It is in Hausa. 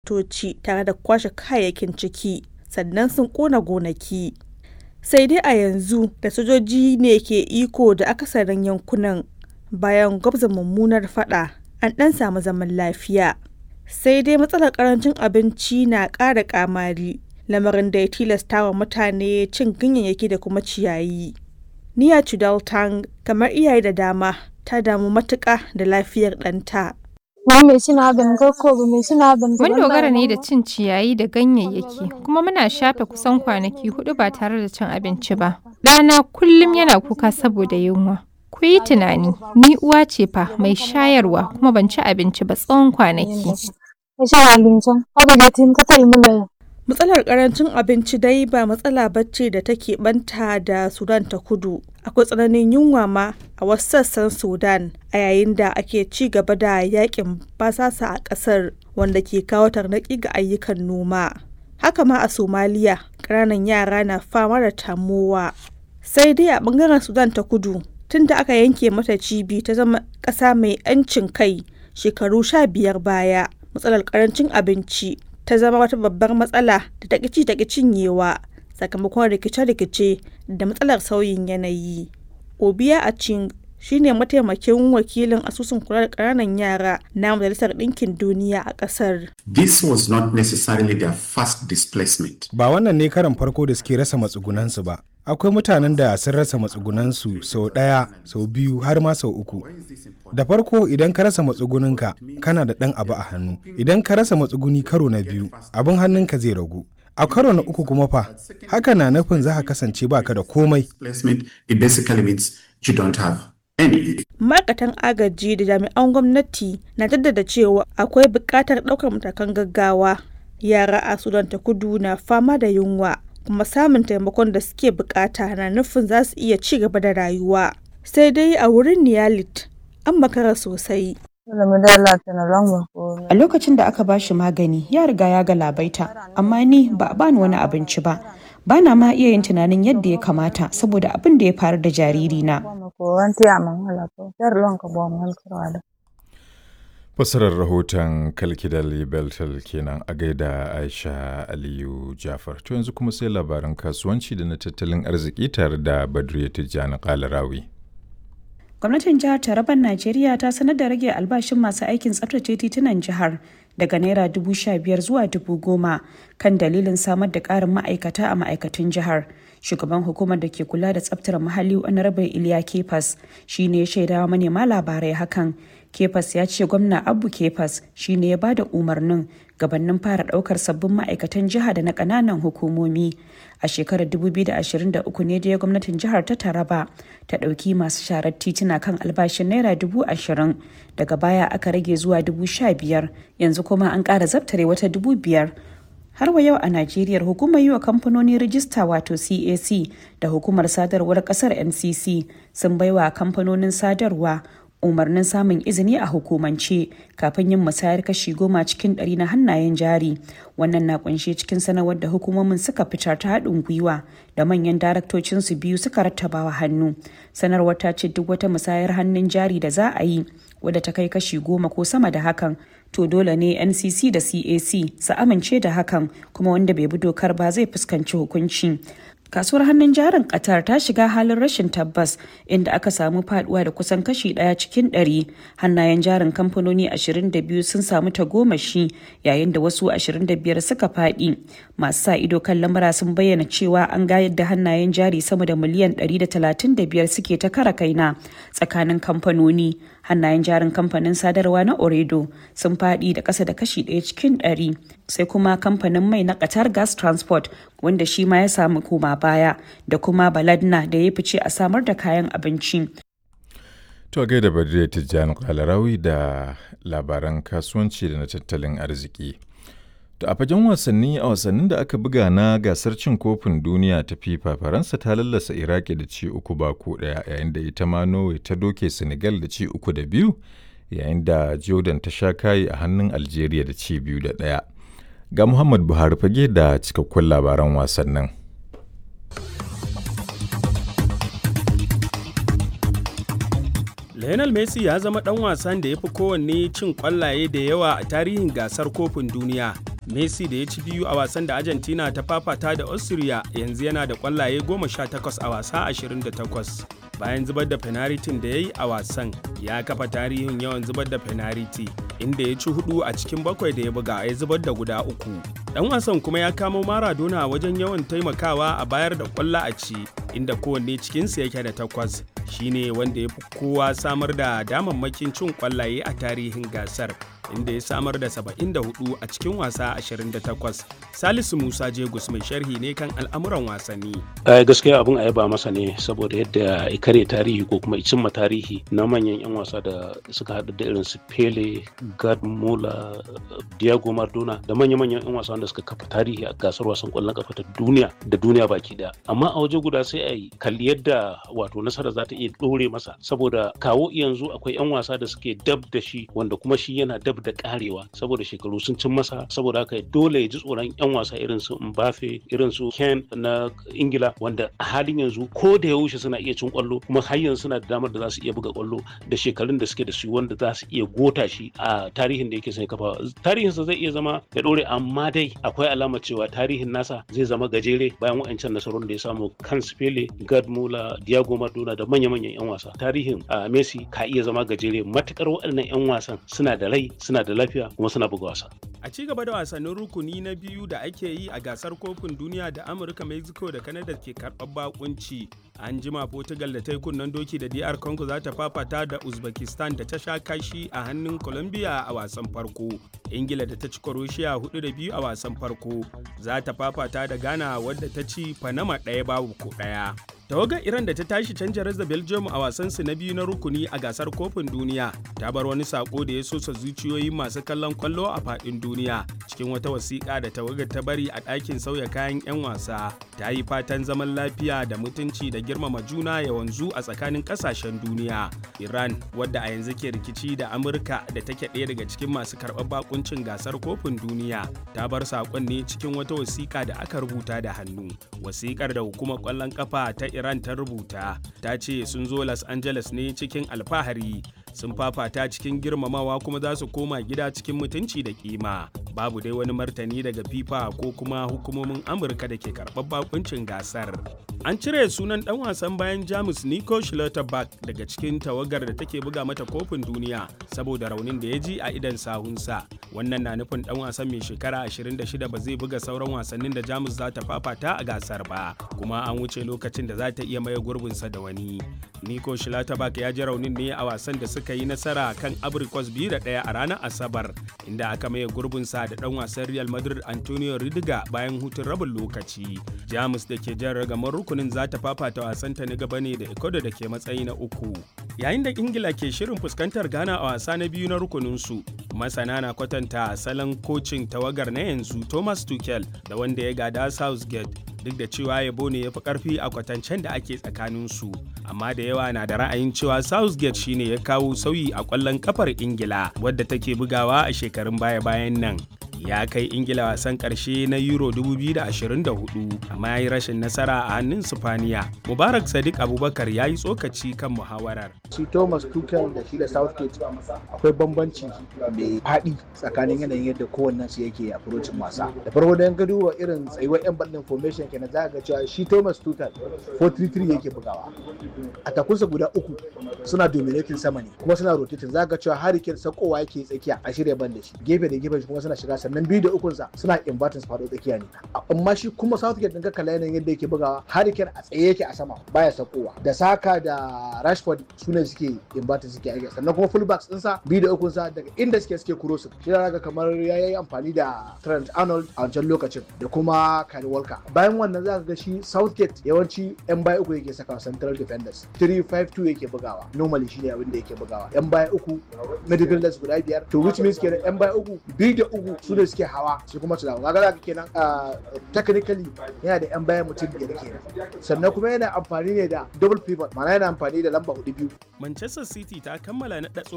motoci tare da kwashe kayayyakin ciki, sannan sun ƙona gonaki. Sai dai a yanzu da sojoji ne ke iko da akasarin yankunan bayan gwabza mummunar faɗa, an ɗan samu zaman lafiya. Sai dai matsalar ƙarancin abinci na ƙara ƙamari, lamarin da ya tilastawa mutane cin ganyayyaki da kuma ciyayi. Neera Chowdhury, kamar iyaye da dama, ta damu matuƙa da lafiyar ɗanta. Mun dogara ne da cin ciyayi da ganyayyaki, kuma muna shafe kusan kwanaki huɗu ba tare da cin abinci ba. Ɗana kullum yana kuka saboda yunwa. Ku yi tunani, ni uwa ce fa mai shayarwa kuma ban ci abinci ba tsawon kwanaki. Matsalar ƙarancin abinci dai ba matsala ba ce da ta keɓanta da Sudan ta Kudu. Akwai tsananin yunwa ma a wasu sassan Sudan a yayin da ake ci gaba da yakin basasa a ƙasar wanda ke kawo tarnaƙi ga ayyukan noma. Haka ma a Somaliya, ƙananan yara na fama da tamowa. Sai dai a ɓangaren Sudan ta Kudu, tun da aka yanke mata cibi ta zama ƙasa mai 'yancin kai shekaru sha biyar baya, matsalar ƙarancin abinci ta zama wata babbar matsala da ta ƙici ta cinyewa sakamakon rikice-rikice da matsalar sauyin yanayi. Obiya Aching shi ne mataimakin wakilin asusun kula da ƙananan yara na Majalisar Ɗinkin Duniya a ƙasar. This was not necessarily their first displacement. Ba wannan ne karan farko da suke rasa matsugunansu ba. Akwai mutanen da sun rasa matsugunansu sau ɗaya, sau biyu har ma sau uku. Da farko idan ka rasa matsuguninka kana da ɗan abu a hannu. Idan ka rasa matsuguni karo na biyu, abin hannunka zai ragu. A karo na uku kuma fa, haka na nufin za ka kasance baka da komai. It basically means you don't have any. Ma'aikatan agaji da jami'an gwamnati na jaddada cewa akwai buƙatar ɗaukar matakan gaggawa. Yara a Sudan ta kudu na fama da yunwa, kuma samun taimakon da suke buƙata na nufin za su iya ci gaba da rayuwa. Sai dai a wurin Niyalit, an makara sosai. A lokacin da aka bashi magani ya riga ya galabaita, amma ni ba a bani wani abinci ba. Bana ma iya yin tunanin yadda ya kamata saboda abin da ya faru da jaririna. Fasarar rahoton Kalkidal Beltal kenan a gaida Aisha Aliyu Jafar. To yanzu kuma sai labaran kasuwanci da na tattalin arziki tare da Badriya Tijjani Kalarawi. Gwamnatin jihar Taraban Najeriya ta sanar da rage albashin masu aikin tsaftace titunan jihar daga naira dubu sha biyar zuwa dubu goma kan dalilin samar da ƙarin ma'aikata a ma'aikatun jihar. Shugaban hukumar da ke kula da tsaftar muhalli Honorable Iliya Kefas shi ne ya shaidawa manema labarai hakan. Kefas ya ce gwamna Abu Kefas shi ne ya ba da umarnin gabanin fara daukar sabbin ma'aikatan jiha da na kananan hukumomi. A shekarar 2023 ne dai gwamnatin jihar ta Taraba ta ɗauki masu sharar tituna kan albashin naira dubu ashirin daga baya aka rage zuwa dubu sha biyar yanzu kuma an ƙara zabtare wata dubu biyar. har wa yau a Najeriya hukumar yi wa kamfanoni rijista wato CAC da hukumar sadarwar kasar NCC sun baiwa kamfanonin sadarwa umarnin samun izini a hukumance kafin yin musayar kashi goma cikin ɗari na hannayen jari wannan na kunshe cikin sanarwar da hukumomin suka fitar ta haɗin gwiwa da manyan daraktocinsu biyu suka rattabawa hannu sanarwar ta ce duk wata musayar hannun jari da za a yi wadda ta kai kashi goma ko sama da hakan to dole ne ncc da cac su amince da hakan kuma wanda bai bi dokar ba zai fuskanci hukunci kasuwar hannun jarin qatar ta shiga halin rashin tabbas inda aka samu faduwa da kusan kashi daya cikin ɗari hannayen jarin kamfanoni 22 sun samu tagomashi yayin da wasu 25 suka fadi masu sa ido kan lamura sun bayyana cewa an ga yadda hannayen jari sama da miliyan 135 suke ta kara kaina tsakanin kamfanoni hannayen jarin kamfanin sadarwa na oredo sun fadi da kasa da kashi ɗaya cikin ɗari sai kuma kamfanin mai na qatar gas transport wanda shi ma ya samu koma baya da kuma baladna da ya fice a samar da kayan abinci To gaida Badriya Tijjani Kalarawi da labaran kasuwanci da na tattalin arziki. To a fagen wasanni a wasannin da aka buga na gasar cin kofin duniya ta FIFA Faransa ta lallasa Iraki da ci uku ba ko ɗaya yayin da ita ma Norway ta doke Senegal da ci uku da biyu yayin da Jordan ta sha kayi a hannun Algeria da ci biyu da ɗaya. Ga Muhammad Buhari fage da cikakkun labaran wasannin. Lionel Messi ya zama ɗan wasan da ya fi kowanne cin ƙwallaye da yawa a tarihin gasar kofin duniya Messi da ya ci biyu a wasan da Argentina ta fafata da Austria yanzu yana da kwallaye 18 a wasa 28. Bayan zubar da fenaritin da ya yi a wasan, ya kafa tarihin yawan zubar da fenariti, inda ya ci hudu a cikin bakwai da ya buga ya zubar da guda uku. Dan wasan kuma ya kamo Maradona wajen yawan taimakawa a bayar da kwallo a ci, inda kowanne cikinsu yake da takwas. Shine wanda ya fi kowa samar da damammakin cin kwallaye a tarihin gasar. inda ya samar da 74 a cikin wasa 28 salisu musa jegus mai sharhi ne kan al'amuran wasanni a gaskiya abin a yaba masa ne saboda yadda ya kare tarihi ko kuma cimma tarihi na manyan 'yan wasa da suka haɗu da irin su pele gerd muller diego maradona da manya-manyan 'yan wasa da suka kafa tarihi a gasar wasan kwallon kafa ta duniya da duniya baki daya amma a waje guda sai a yi kalli yadda wato nasara za ta iya ɗore masa saboda kawo yanzu akwai 'yan wasa da suke dab da shi wanda kuma shi yana dab da karewa saboda shekaru sun cin masa saboda haka dole ya ji tsoron yan wasa irin su Mbappe irin su Ken na Ingila wanda a halin yanzu ko da yaushe suna iya cin kwallo kuma har yanzu suna da damar da za su iya buga kwallo da shekarun da suke da su wanda za su iya gota shi a tarihin da yake sai kafa tarihinsa zai iya zama ya dore amma dai akwai alama cewa tarihin nasa zai zama gajere bayan wa'ancan nasarun da ya samu kan Pele, Gerd Muller, Diego Maradona da manya-manyan 'yan wasa tarihin Messi ka iya zama gajere matukar waɗannan 'yan wasan suna da rai suna da lafiya kuma suna buga wasa. A ci gaba da wasannin rukuni na biyu da ake yi a gasar kofin duniya da Amurka, Mexico da Canada ke karɓar bakunci. An jima Portugal da ta yi kunnen doki da DR Congo za ta fafata da Uzbekistan da ta sha kashi a hannun Colombia a wasan farko. Ingila da ta ci Croatia hudu da biyu a wasan farko za ta fafata da Ghana wadda ta ci Panama ɗaya babu ko ɗaya. tawagar iran da ta tashi canja da belgium a wasansu na biyu na rukuni a gasar kofin duniya ta bar wani sako da ya sosa zuciyoyin masu kallon kwallo a fadin duniya cikin wata wasiƙa da tawagar ta bari a ɗakin sauya kayan 'yan wasa ta yi fatan zaman lafiya da mutunci da girmama juna ya wanzu a tsakanin ƙasashen duniya iran wadda a yanzu ke rikici da amurka da take ɗaya daga cikin masu karɓar bakuncin gasar kofin duniya ta bar saƙon ne cikin wata wasiƙa da aka rubuta da hannu wasiƙar da hukumar ƙwallon ƙafa ta Iran ta rubuta ta ce sun zo Los Angeles ne cikin alfahari sun fafata cikin girmamawa kuma za su koma gida cikin mutunci da kima babu dai wani martani daga FIFA ko kuma hukumomin Amurka da ke karɓar bakuncin gasar. An cire sunan ɗan wasan bayan Jamus Nico Schlotterbeck daga cikin tawagar da take buga mata kofin duniya saboda raunin da ya ji a idan sahunsa. Wannan na nufin ɗan wasan mai shekara 26 ba zai buga sauran wasannin da Jamus za ta fafata a gasar ba, kuma an wuce lokacin da za ta iya maye gurbinsa da wani. Nico Schlotterbeck ya ji raunin ne a wasan da suka yi nasara kan Abrikos biyu da ɗaya a ranar Asabar, inda aka maye gurbinsa da ɗan wasan Real Madrid Antonio Rudiger bayan hutun rabin lokaci. Jamus da ke jan ragamar rukunin za ta fafata wasanta na gaba ne da Ecuador da ke matsayi na uku. Yayin da Ingila ke shirin fuskantar Ghana a wasa na biyu na rukuninsu, masana na kwatanta salon kocin tawagar na yanzu Thomas Tuchel da wanda ya gada Southgate duk da cewa yabo ne ya fi karfi a kwatancen da ake tsakaninsu amma da yawa na da ra'ayin cewa southgate shine ya kawo sauyi a kwallon kafar ingila wadda take bugawa a shekarun baya-bayan nan ya kai ingila wasan karshe na euro 2024 amma ya yi rashin nasara a hannun sifaniya mubarak sadiq abubakar ya yi tsokaci kan muhawarar shi thomas tuchel da shi da southgate akwai bambanci mai faɗi tsakanin yanayin yadda kowannen su yake approachin wasa da farko da ka duba irin tsayuwar yan bandin formation kenan za ga cewa shi thomas tuchel 4-3-3 yake bugawa a takunsa guda uku suna dominating sama ne kuma suna rotating za ga cewa hurricane sakowa yake tsakiya a shirya ban da shi gefe da gefe kuma suna shiga sannan biyu da ukun sa suna inverting faɗo tsakiya ne amma shi kuma southgate din ka kalla yanayin yadda yake bugawa hurricane a tsaye yake a sama baya sakowa da saka da rashford su ne suke inverting suke aiki sannan kuma fullbacks din sa biyu da ukun sa daga inda suke suke crossing shi ga kamar yayi amfani da Trent Arnold a wancan lokacin da kuma Kyle Walker bayan wannan za ka ga shi Southgate yawanci yan baya uku yake saka central defenders 3-5-2 yake bugawa normally shine abin da yake bugawa yan baya uku midfielders guda biyar to which means kenan yan baya uku biyu da uku su ne suke hawa su kuma su dawo kaga zaka kenan technically yana da yan baya mutum biyar kenan sannan kuma yana amfani ne da double pivot ma'ana yana amfani da lamba hudu biyu Manchester City ta kammala na